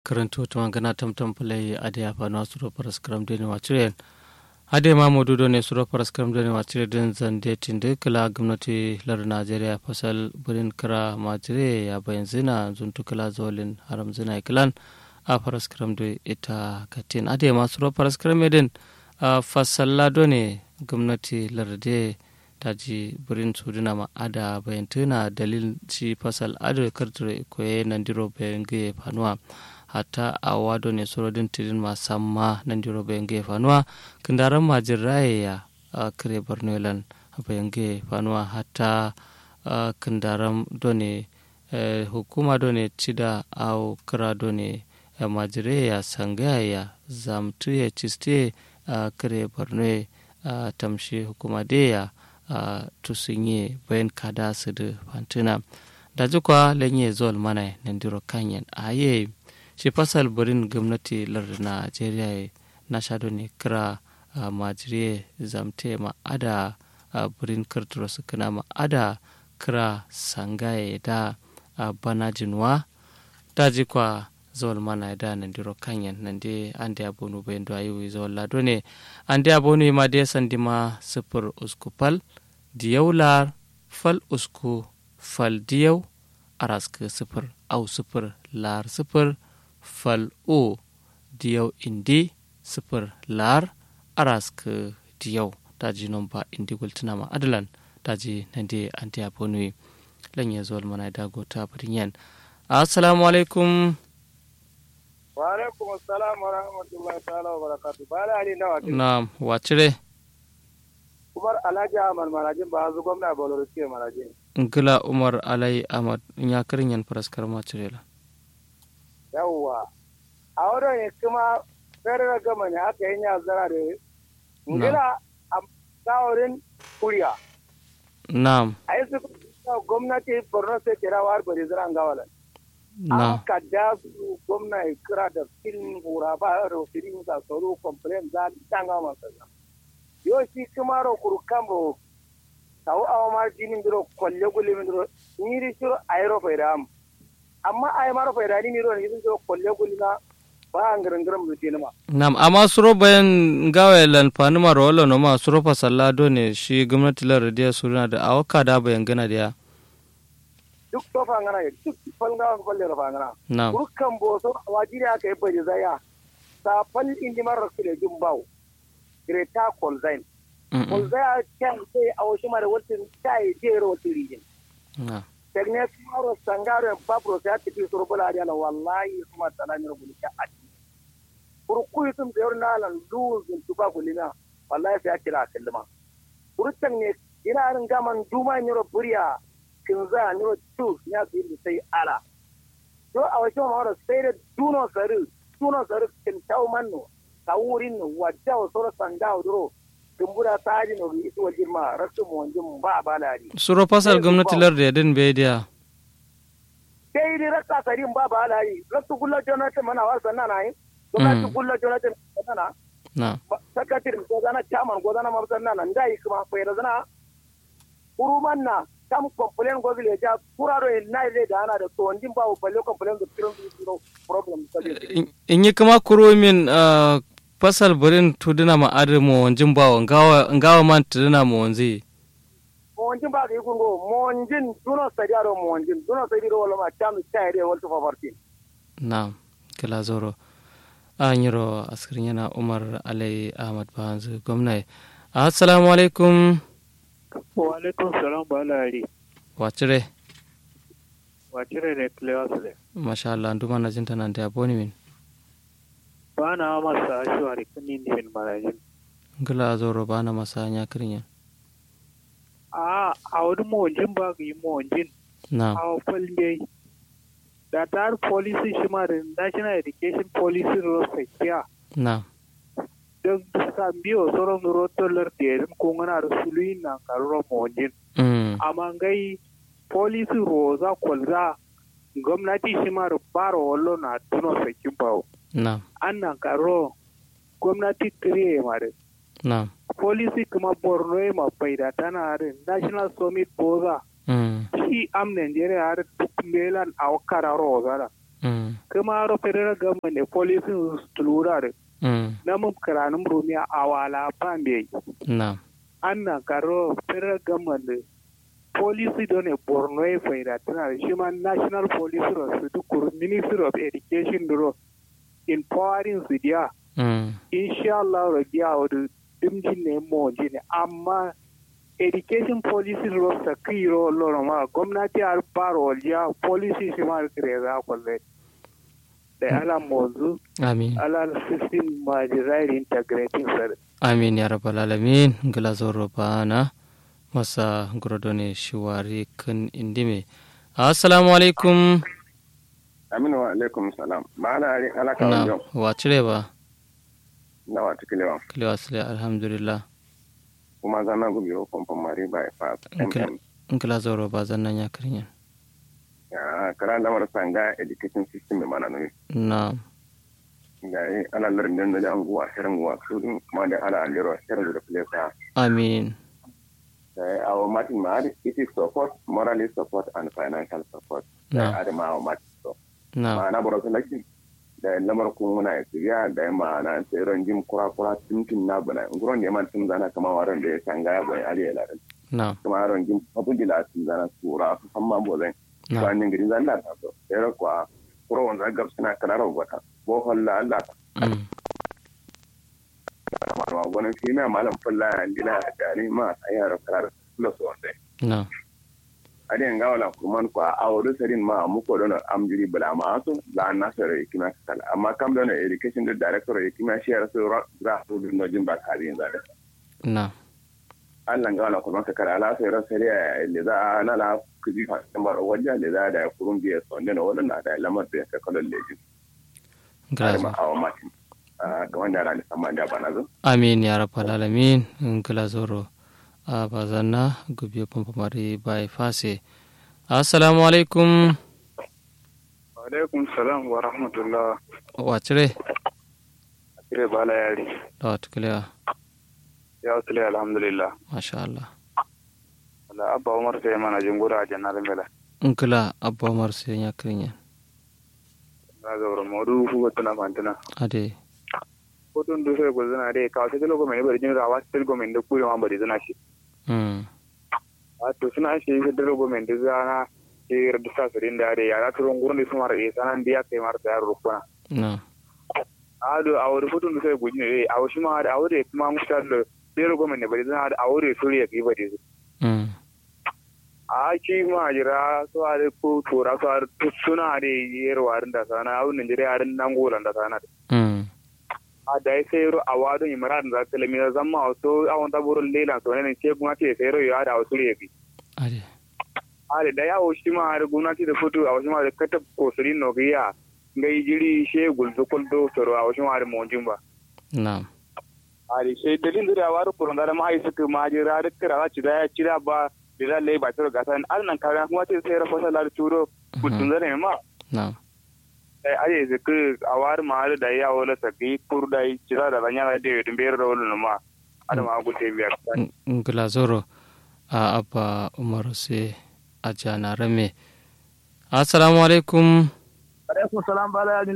karanto to gana tamtam play ade apa no suro paras kram de wa chiren ade ma modudo ne suro paras kram de wa chire den zande tinde kala gwamnati lar Najeriya fasal burin kara majire ya bayan zina zuntu kala zolin haram zina iklan a paras kram de ita katin ade ma suro paras kram den a fasalla do ne gwamnati lar de taji burin suduna ma ada bayan tuna dalil ci fasal ado karture koye nandiro bayan ge fanuwa hatta a wado ne sorodin tirin masamma nandiro bayan ge fanuwa kindaran majin raya a kare bornolan bayan ge fanuwa hatta kindaran done hukuma done cida au kira done majire ya sangaya zamtu ya ciste a kare borno tamshi hukuma deya Uh, tusunye bayan kada su da fantuna da jikwa lenye zuwa mana nandiro kanyan a ye shi fasal burin gwamnati lar najeriya na shado ne kira uh, majire zamte ma'ada uh, burin karturo su kana ma'ada kira sangaye da bana jinwa da jikwa zuwa mana da nandiro kanyan nande an da abonu bayan da ayi zuwa lado ne an da abonu ma da sandi ma sifir uskupal diyau lar fal usku fal diyau araska sifir au sifir lar sifir fal o diyau indi sifir lar araska diyau daji nomba indi gultuna ma adalan daji nande anti abonu lanya zuwa mana da gota yan assalamu alaikum wa alaikum assalam wa rahmatullahi ta'ala wa barakatuh bala ali nawa na'am wacire umar alhaji ahmad marajin ba zu gwamna boloro ke marajin ngila umar alai ahmad ya karin yan faraskar macirela yawwa a wurin ne kuma fere gama ne aka yi ya zara da ngila a tsaworin kuriya na'am a yi su gwamnati borno sai kira war bari zira gawalan na an ka da su gwamna ya kira da filin hura ba da filin sa tsaro complain za ta gama masa yo shi kuma ro kuru kambo tawo awa mar dinin diro kolle gulle min diro ni shiro ayro fayda am amma ay maro fayda ni ro ni diro kolle gulle na ba ngaran ngaran mu tinama na'am amma suro bayan gawa lan fanuma rolo no ma suro fa sallado ne shi gwamnati lar radiya suruna da awaka da bayan gana da duk to fa ngana duk falga ko kolle ro fa ngana na'am kuru kambo so wajiri aka yi baje zaya sa fal indi maro kile jumbaw greta kolzain kolzaya kyan sai a wasu mara wata ta yi jera wata rijin na tegne maro sangaro en babro sa tipi suru bula dia la wallahi kuma talani ro bulika ati kuru kuyi tum de orna lan luz in tuba bulina wallahi sai akira kallima kuru ne ina ran gaman duma ni ro buriya kinza ni ro tu ya bi sai ala to a wasu maro sai da duno saru duno saru kin taw manno tawurin wadda wa sura sandawo duro dumbura taji no isu wajirma rasu mu wanjin ba balari suro fasal gwamnati lar da yadin bai da sai dai rasa sarin ba balari rasu gulla jonathan mana wa sanna na yi gwamnati gulla jonathan sanna na sakatiri ko zana chairman ko zana mabsanna nan dai kuma fa da zana uruman na kam complain go village ja kuraro na ile da ana da to ndin ba balle complain da kiran su problem in yi kuma kuro min fasal burin tuduna ma adamo wanjin bawa ngawa man tuduna ma wanzi monjin ba ga yugo monjin duno sajaro monjin duno sajiro wala ma cham chayre wal to favorti na kala zoro an yiro askirin yana umar alai ahmad bahanzu gwamna assalamu alaikum wa alaikum salam ba lari wacire wacire ne klewas ne masha Allah nduma na jinta nan da boni min ba na masa ashwari kuni ni min marajin ngala zoro bana masa nya kirin a a wani mawajin ba ga yi mawajin na a falde da tar policy shi ma da national education policy ro sakiya na don duka biyo sauran rotolar da yarin kungana da suluyin na karuwa mawajin mm amma gai policy ro za kwalza gwamnati shi ma da baro wallo na tuno sakin bawo na an nan karo gwamnati kiriye mare na policy kuma borno ya mabai da tana harin national summit boza mm shi am nigeria har duk melan a wakara roza da mm kuma ro federal government ne police tulura da mm na mun karanin rumiya awala pambe na anna karo federal government ne policy don ne borno e faida tana da shi ma national police ro su duk ministry of education ro empowering su dia mm insha Allah ro dia o dimjin ne mo ne amma education policy ro sa kiro loro ma gwamnati har baro ya policy shi ma kire za kwalle da ala mozu amin ala system ma design integrating sir amin ya rabbal alamin ngila zoro bana masa grodone shiwari kan indime assalamu alaikum aminu wa alaikum salam ba ala ari ala ka na wajen wa cire ba na wata kilewa kilewa sile alhamdulillah kuma zana gubi wa kwamfan mari ba ya fa Nkila- ngila zoro ba zannan ya kirinyan ya kara lamar sanga education system mai mana nui na ga yi ala larin da da an guwa shirin guwa su din kuma da ala alero shirin da plesa amin da yi awo matin ma it is support morally support and financial support Na. da adama awo matin so na ma'ana baro su laki da lamar kun muna ya tsiriya da yi ma'ana tseren jim kura-kura tuntun na bana nguron da ya man tun zana kama waran da ya sanga ya bai ali ya larin na kuma yaron jim abin da latin zana tsura su san ma bo zai na banin gari zan da ta so sai kuwa kuro wanda gab suna kanar wata bo holla Allah mm ta ma gwanin fi mai malam fulla ya dila da ni ma a yaro karar plus wanda na adin ga wala kuma ko a wuri sarin ma mu ko don amjiri bala ma so la nasara ikima kala amma kam don education da director ikima shi ya so ra so din no jin ba kare yin zare na Allah ga wala kuma ka kara la sai ra sai ya le za na la kuji fa tambar wajja le za da kurun biya so ne no wannan da lamar da ka kallon leji ngila ma zoro hawa matin ga wanda ra ni sama da bana zo amin ya rabbal alamin ngila zoro a bazanna gubiyo pampamari bai fase assalamu alaikum alaikum salam wa rahmatullah wa cire kire bala yari da wata kilewa ya wasule alhamdulillah masha Allah wala abba umar sai mana jingura a jannar mela ngila abba umar sai ya kirinyan na zaura modu fugo tuna fantuna ade kotun du sai gozuna dai ka sai logo mai bari jin rawa sai logo mai da kuri ma bari zana shi mm a to suna shi sai da logo mai da zana sai da sa sirin da dai ya turun gurin da sumar e sanan dia kai mar da rukuna na a do a wuri kotun du sai gojin dai a wushi ma da aure kuma mutar da sai logo mai bari zana da aure suri ya kai bari mm a ki ma jira so a ko tora so a suna da yerwarin da sana a wannan jira yarin nan golan da sana mm a da ya sayro a wado imran da kalmi da zamma wato a wanda burin lela to ne ce kuma ce sayro ya da wasu ne ade a da ya shi ma har gwamnati da fito a wasu ma da kata kosurin no giya ngai jiri she gulzo kuldo toro a wasu ma da monjin ba na a da she dalin da waru kurun da ma ai suka ma jira da kira za ci da ya cira ba da lai ba toro gasa an nan kaga kuma ce sai rafa salar turo gudun zare ma na ai aje zaka a waru ma da ya wala saki kurdai cira da banya da de dumbe ro wala ma ada ma gute biya ngila zoro a abba umar sai a jana rame assalamu alaikum alaikum salam bala ya